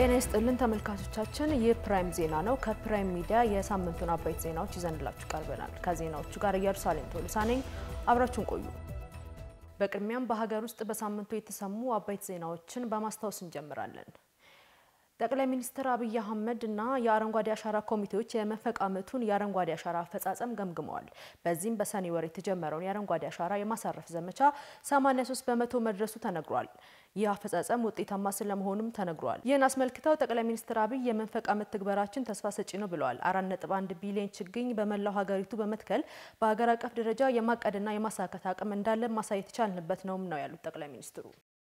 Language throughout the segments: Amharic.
ጤና ይስጥልን ተመልካቾቻችን፣ ይህ ፕራይም ዜና ነው። ከፕራይም ሚዲያ የሳምንቱን አበይት ዜናዎች ይዘንላችሁ ቀርበናል። ከዜናዎቹ ጋር ኢየሩሳሌም ቶሎሳ ነኝ። አብራችሁን ቆዩ። በቅድሚያም በሀገር ውስጥ በሳምንቱ የተሰሙ አበይት ዜናዎችን በማስታወስ እንጀምራለን። ጠቅላይ ሚኒስትር አብይ አህመድ እና የአረንጓዴ አሻራ ኮሚቴዎች የመንፈቅ ዓመቱን የአረንጓዴ አሻራ አፈጻጸም ገምግመዋል። በዚህም በሰኔ ወር የተጀመረውን የአረንጓዴ አሻራ የማሳረፍ ዘመቻ 83 በመቶ መድረሱ ተነግሯል። ይህ አፈጻጸም ውጤታማ ስለመሆኑም ተነግሯል። ይህን አስመልክተው ጠቅላይ ሚኒስትር አብይ የመንፈቅ ዓመት ትግበራችን ተስፋ ሰጪ ነው ብለዋል። 4.1 ቢሊዮን ችግኝ በመላው ሀገሪቱ በመትከል በሀገር አቀፍ ደረጃ የማቀድና የማሳካት አቅም እንዳለ ማሳየት የቻልንበት ነውም ነው ያሉት ጠቅላይ ሚኒስትሩ።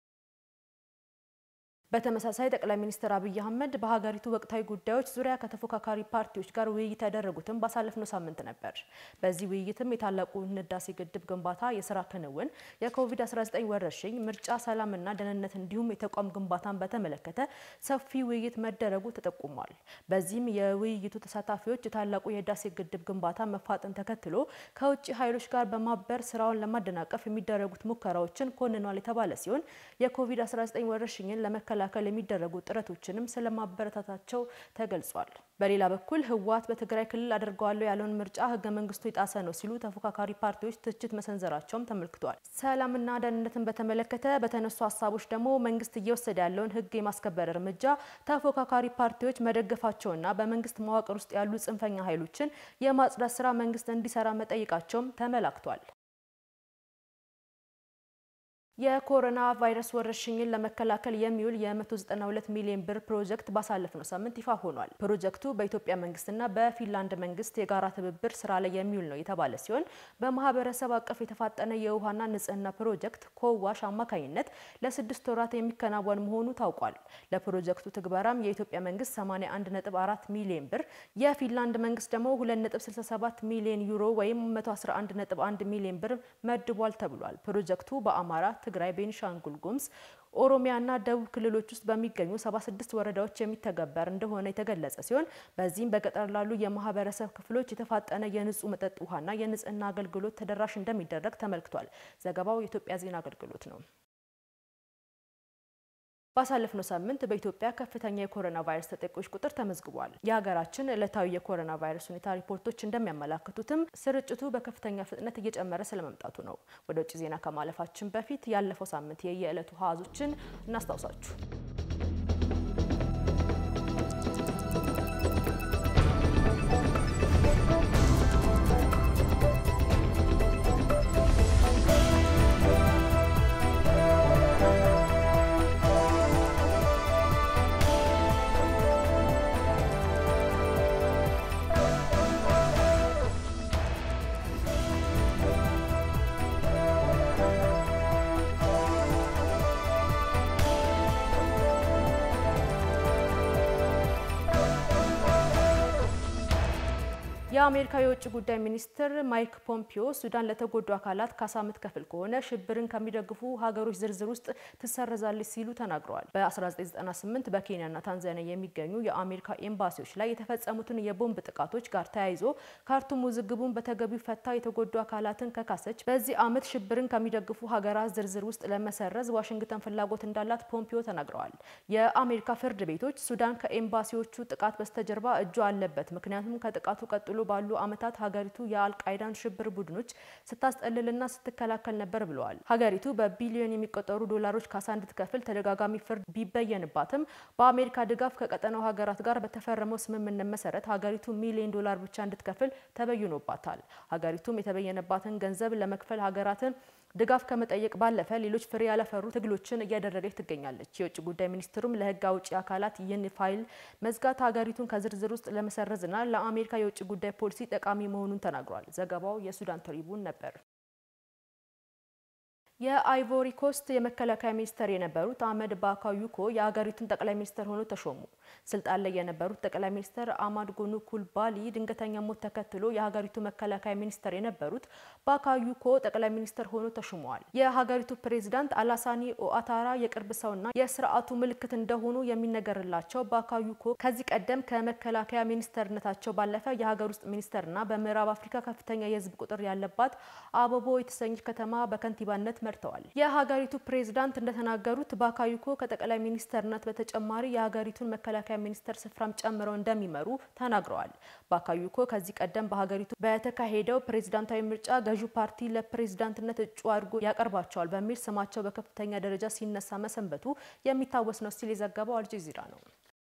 በተመሳሳይ ጠቅላይ ሚኒስትር አብይ አህመድ በሀገሪቱ ወቅታዊ ጉዳዮች ዙሪያ ከተፎካካሪ ፓርቲዎች ጋር ውይይት ያደረጉትም ባሳለፍነው ሳምንት ነበር። በዚህ ውይይትም የታላቁ ህዳሴ ግድብ ግንባታ የስራ ክንውን፣ የኮቪድ-19 ወረርሽኝ፣ ምርጫ፣ ሰላምና ደህንነት እንዲሁም የተቋም ግንባታን በተመለከተ ሰፊ ውይይት መደረጉ ተጠቁሟል። በዚህም የውይይቱ ተሳታፊዎች የታላቁ የህዳሴ ግድብ ግንባታ መፋጠን ተከትሎ ከውጭ ኃይሎች ጋር በማበር ስራውን ለማደናቀፍ የሚደረጉት ሙከራዎችን ኮንኗል የተባለ ሲሆን የኮቪድ-19 ወረርሽኝን ለመከላከል ለመከላከል የሚደረጉ ጥረቶችንም ስለማበረታታቸው ተገልጿል። በሌላ በኩል ህወሓት በትግራይ ክልል አድርገዋለሁ ያለውን ምርጫ ህገ መንግስቱ የጣሰ ነው ሲሉ ተፎካካሪ ፓርቲዎች ትችት መሰንዘራቸውም ተመልክቷል። ሰላምና ደህንነትን በተመለከተ በተነሱ ሀሳቦች ደግሞ መንግስት እየወሰደ ያለውን ህግ የማስከበር እርምጃ ተፎካካሪ ፓርቲዎች መደገፋቸውና በመንግስት መዋቅር ውስጥ ያሉ ጽንፈኛ ኃይሎችን የማጽዳት ስራ መንግስት እንዲሰራ መጠየቃቸውም ተመላክቷል። የኮሮና ቫይረስ ወረርሽኝን ለመከላከል የሚውል የ192 ሚሊዮን ብር ፕሮጀክት ባሳለፍነው ሳምንት ይፋ ሆኗል። ፕሮጀክቱ በኢትዮጵያ መንግስትና በፊንላንድ መንግስት የጋራ ትብብር ስራ ላይ የሚውል ነው የተባለ ሲሆን በማህበረሰብ አቀፍ የተፋጠነ የውሃና ንጽህና ፕሮጀክት ኮዋሽ አማካኝነት ለስድስት ወራት የሚከናወን መሆኑ ታውቋል። ለፕሮጀክቱ ትግበራም የኢትዮጵያ መንግስት 81.4 ሚሊዮን ብር፣ የፊንላንድ መንግስት ደግሞ 2.67 ሚሊዮን ዩሮ ወይም 111.1 ሚሊዮን ብር መድቧል ተብሏል። ፕሮጀክቱ በአማራ ትግራይ፣ ቤኒሻንጉል ጉሙዝ፣ ኦሮሚያና ደቡብ ክልሎች ውስጥ በሚገኙ 76 ወረዳዎች የሚተገበር እንደሆነ የተገለጸ ሲሆን በዚህም በገጠር ላሉ የማህበረሰብ ክፍሎች የተፋጠነ የንጹህ መጠጥ ውሃና የንጽህና አገልግሎት ተደራሽ እንደሚደረግ ተመልክቷል። ዘገባው የኢትዮጵያ ዜና አገልግሎት ነው። ባሳለፍነው ሳምንት በኢትዮጵያ ከፍተኛ የኮሮና ቫይረስ ተጠቂዎች ቁጥር ተመዝግቧል። የሀገራችን ዕለታዊ የኮሮና ቫይረስ ሁኔታ ሪፖርቶች እንደሚያመላክቱትም ስርጭቱ በከፍተኛ ፍጥነት እየጨመረ ስለመምጣቱ ነው። ወደ ውጭ ዜና ከማለፋችን በፊት ያለፈው ሳምንት የየዕለቱ አሃዞችን እናስታውሳችሁ። የአሜሪካ የውጭ ጉዳይ ሚኒስትር ማይክ ፖምፒዮ ሱዳን ለተጎዱ አካላት ካሳ ምትከፍል ከሆነ ሽብርን ከሚደግፉ ሀገሮች ዝርዝር ውስጥ ትሰረዛለች ሲሉ ተናግረዋል። በ1998 በኬንያና ታንዛኒያ የሚገኙ የአሜሪካ ኤምባሲዎች ላይ የተፈጸሙትን የቦምብ ጥቃቶች ጋር ተያይዞ ካርቱም ውዝግቡን በተገቢው ፈታ የተጎዱ አካላትን ከካሰች። በዚህ ዓመት ሽብርን ከሚደግፉ ሀገራት ዝርዝር ውስጥ ለመሰረዝ ዋሽንግተን ፍላጎት እንዳላት ፖምፒዮ ተናግረዋል። የአሜሪካ ፍርድ ቤቶች ሱዳን ከኤምባሲዎቹ ጥቃት በስተጀርባ እጇ አለበት፣ ምክንያቱም ከጥቃቱ ቀጥሎ ባሉ ዓመታት ሀገሪቱ የአልቃይዳን ሽብር ቡድኖች ስታስጠልልና ስትከላከል ነበር ብለዋል። ሀገሪቱ በቢሊዮን የሚቆጠሩ ዶላሮች ካሳ እንድትከፍል ተደጋጋሚ ፍርድ ቢበየንባትም በአሜሪካ ድጋፍ ከቀጠናው ሀገራት ጋር በተፈረመው ስምምነት መሰረት ሀገሪቱ ሚሊዮን ዶላር ብቻ እንድትከፍል ተበይኖባታል። ሀገሪቱም የተበየነባትን ገንዘብ ለመክፈል ሀገራትን ድጋፍ ከመጠየቅ ባለፈ ሌሎች ፍሬ ያላፈሩ ትግሎችን እያደረገች ትገኛለች። የውጭ ጉዳይ ሚኒስትሩም ለሕግ አውጪ አካላት ይህን ፋይል መዝጋት ሀገሪቱን ከዝርዝር ውስጥ ለመሰረዝና ለአሜሪካ የውጭ ጉዳይ ፖሊሲ ጠቃሚ መሆኑን ተናግሯል። ዘገባው የሱዳን ትሪቡን ነበር። የአይቮሪ ኮስት የመከላከያ ሚኒስተር የነበሩት አህመድ ባካዩኮ የሀገሪቱን ጠቅላይ ሚኒስተር ሆኖ ተሾሙ። ስልጣን ላይ የነበሩት ጠቅላይ ሚኒስተር አማድ ጎኑ ኩልባሊ ድንገተኛ ሞት ተከትሎ የሀገሪቱ መከላከያ ሚኒስተር የነበሩት ባካዩኮ ጠቅላይ ሚኒስተር ሆኖ ተሾመዋል። የሀገሪቱ ፕሬዚዳንት አላሳኒ ኦአታራ የቅርብ ሰውና የስርዓቱ ምልክት እንደሆኑ የሚነገርላቸው ባካዩኮ ከዚህ ቀደም ከመከላከያ ሚኒስተርነታቸው ባለፈ የሀገር ውስጥ ሚኒስተርና በምዕራብ አፍሪካ ከፍተኛ የህዝብ ቁጥር ያለባት አቦቦ የተሰኘች ከተማ በከንቲባነት መርተዋል። የሀገሪቱ ፕሬዝዳንት እንደተናገሩት ባካዩኮ ከጠቅላይ ሚኒስተርነት በተጨማሪ የሀገሪቱን መከላከያ ሚኒስተር ስፍራም ጨምረው እንደሚመሩ ተናግረዋል። ባካዩኮ ከዚህ ቀደም በሀገሪቱ በተካሄደው ፕሬዝዳንታዊ ምርጫ ገዢው ፓርቲ ለፕሬዝዳንትነት እጩ አድርጎ ያቀርባቸዋል በሚል ስማቸው በከፍተኛ ደረጃ ሲነሳ መሰንበቱ የሚታወስ ነው ሲል የዘገበው አልጀዚራ ነው።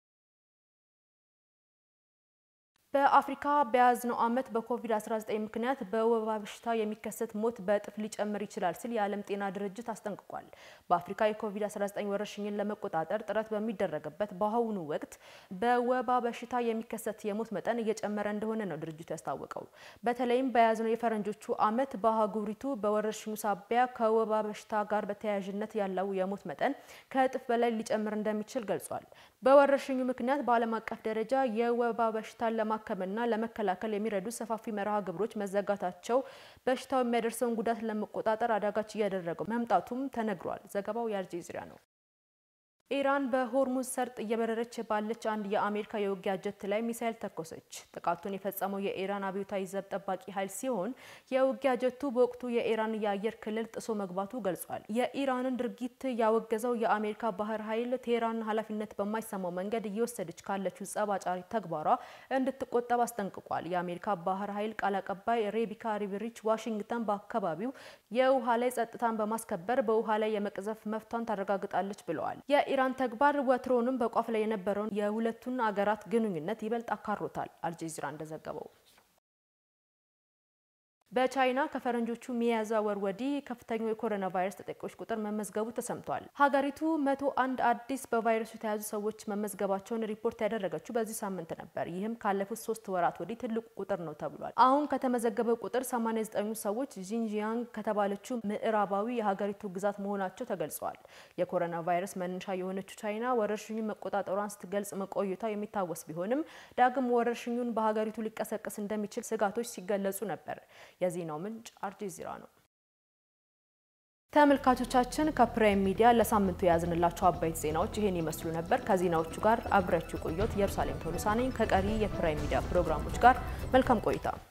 በአፍሪካ በያዝነው ዓመት በኮቪድ-19 ምክንያት በወባ በሽታ የሚከሰት ሞት በእጥፍ ሊጨምር ይችላል ሲል የዓለም ጤና ድርጅት አስጠንቅቋል። በአፍሪካ የኮቪድ-19 ወረርሽኝን ለመቆጣጠር ጥረት በሚደረግበት በአሁኑ ወቅት በወባ በሽታ የሚከሰት የሞት መጠን እየጨመረ እንደሆነ ነው ድርጅቱ ያስታወቀው። በተለይም በያዝነው የፈረንጆቹ ዓመት በአህጉሪቱ በወረርሽኙ ሳቢያ ከወባ በሽታ ጋር በተያያዥነት ያለው የሞት መጠን ከእጥፍ በላይ ሊጨምር እንደሚችል ገልጿል። በወረርሽኙ ምክንያት በዓለም አቀፍ ደረጃ የወባ በሽታን ለማከምና ለመከላከል የሚረዱ ሰፋፊ መርሃ ግብሮች መዘጋታቸው በሽታው የሚያደርሰውን ጉዳት ለመቆጣጠር አዳጋች እያደረገው መምጣቱም ተነግሯል። ዘገባው የአልጀዚራ ነው። ኢራን በሆርሙዝ ሰርጥ እየበረረች ባለች አንድ የአሜሪካ የውጊያ ጀት ላይ ሚሳኤል ተኮሰች። ጥቃቱን የፈጸመው የኢራን አብዮታዊ ዘብ ጠባቂ ኃይል ሲሆን የውጊያ ጀቱ በወቅቱ የኢራን የአየር ክልል ጥሶ መግባቱ ገልጿል። የኢራንን ድርጊት ያወገዘው የአሜሪካ ባህር ኃይል ቴህራን ኃላፊነት በማይሰማው መንገድ እየወሰደች ካለችው ጸብ አጫሪ ተግባሯ እንድትቆጠብ አስጠንቅቋል። የአሜሪካ ባህር ኃይል ቃል አቀባይ ሬቢካ ሪቨሪች ዋሽንግተን በአካባቢው የውሃ ላይ ጸጥታን በማስከበር በውሃ ላይ የመቅዘፍ መፍቷን ታረጋግጣለች ብለዋል። የኢራን ተግባር ወትሮውንም በቋፍ ላይ የነበረውን የሁለቱን አገራት ግንኙነት ይበልጥ አካሮታል። አልጀዚራ እንደዘገበው በቻይና ከፈረንጆቹ ሚያዝያ ወር ወዲህ ከፍተኛው የኮሮና ቫይረስ ተጠቂዎች ቁጥር መመዝገቡ ተሰምቷል። ሀገሪቱ መቶ አንድ አዲስ በቫይረሱ የተያዙ ሰዎች መመዝገባቸውን ሪፖርት ያደረገችው በዚህ ሳምንት ነበር። ይህም ካለፉት ሶስት ወራት ወዲህ ትልቁ ቁጥር ነው ተብሏል። አሁን ከተመዘገበው ቁጥር 89 ሰዎች ጂንጂያንግ ከተባለችው ምዕራባዊ የሀገሪቱ ግዛት መሆናቸው ተገልጸዋል። የኮሮና ቫይረስ መነሻ የሆነችው ቻይና ወረርሽኙን መቆጣጠሯን ስትገልጽ መቆየቷ የሚታወስ ቢሆንም ዳግም ወረርሽኙን በሀገሪቱ ሊቀሰቀስ እንደሚችል ስጋቶች ሲገለጹ ነበር። የዜናው ምንጭ አልጀዚራ ነው። ተመልካቾቻችን ከፕራይም ሚዲያ ለሳምንቱ የያዝንላቸው አበይት ዜናዎች ይሄን ይመስሉ ነበር። ከዜናዎቹ ጋር አብሬያችሁ ቆየሁት። ኢየሩሳሌም ቶሎሳ ነኝ። ከቀሪ የፕራይም ሚዲያ ፕሮግራሞች ጋር መልካም ቆይታ